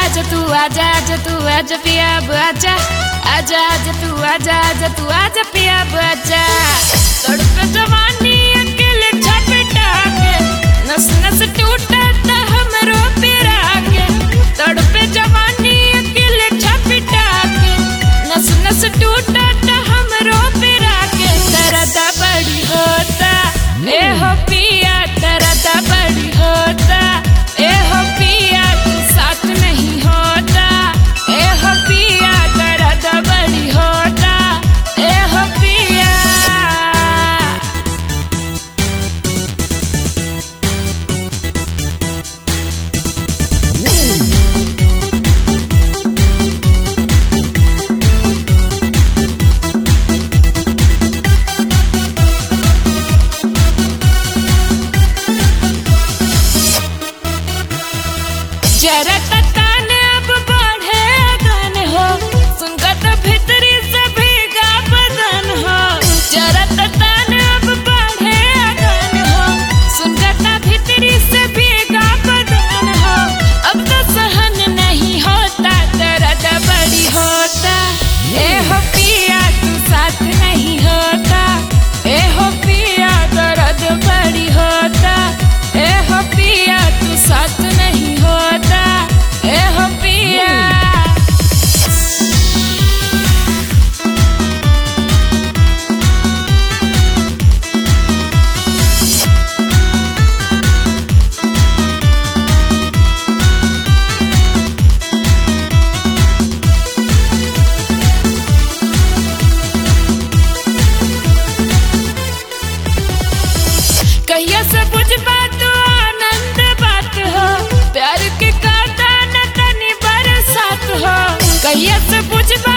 आजा तू आजा आजा तू आजा पिया अब आजा आजा आजा तू आजा आजा तू आजा पिया अब आजा तड़प जवानी अकेले झपटा के नस नस टूटा ता हमरो पिरा के तड़प जवानी अकेले झपटा के नस नस टूटा ता हमरो पिरा के तरदा बड़ी होता ए हो पिया तरदा बड़ी होता ए हो पिया तू साथ नहीं होता ए हो पिया तरदा बड़ी होता ए हो पिया जरा ततान अब बढ़े अगन हो सुनकर तो भीतरी से भीगा बदन हो जरा ततान अब बढ़े अगन हो सुनकर तो भीतरी से भीगा बदन हो अब तो सहन नहीं होता दर्द बड़ी होता ए हो पिया तू साथ नहीं होता ए हो पिया दर्द बड़ी होता ए हो पिया तू साथ नहीं होता ए हो पिया कहिया से बुझ बात आनंद बात हो प्यार के काटा न तनी बरसात हो कहिया से बुझ बात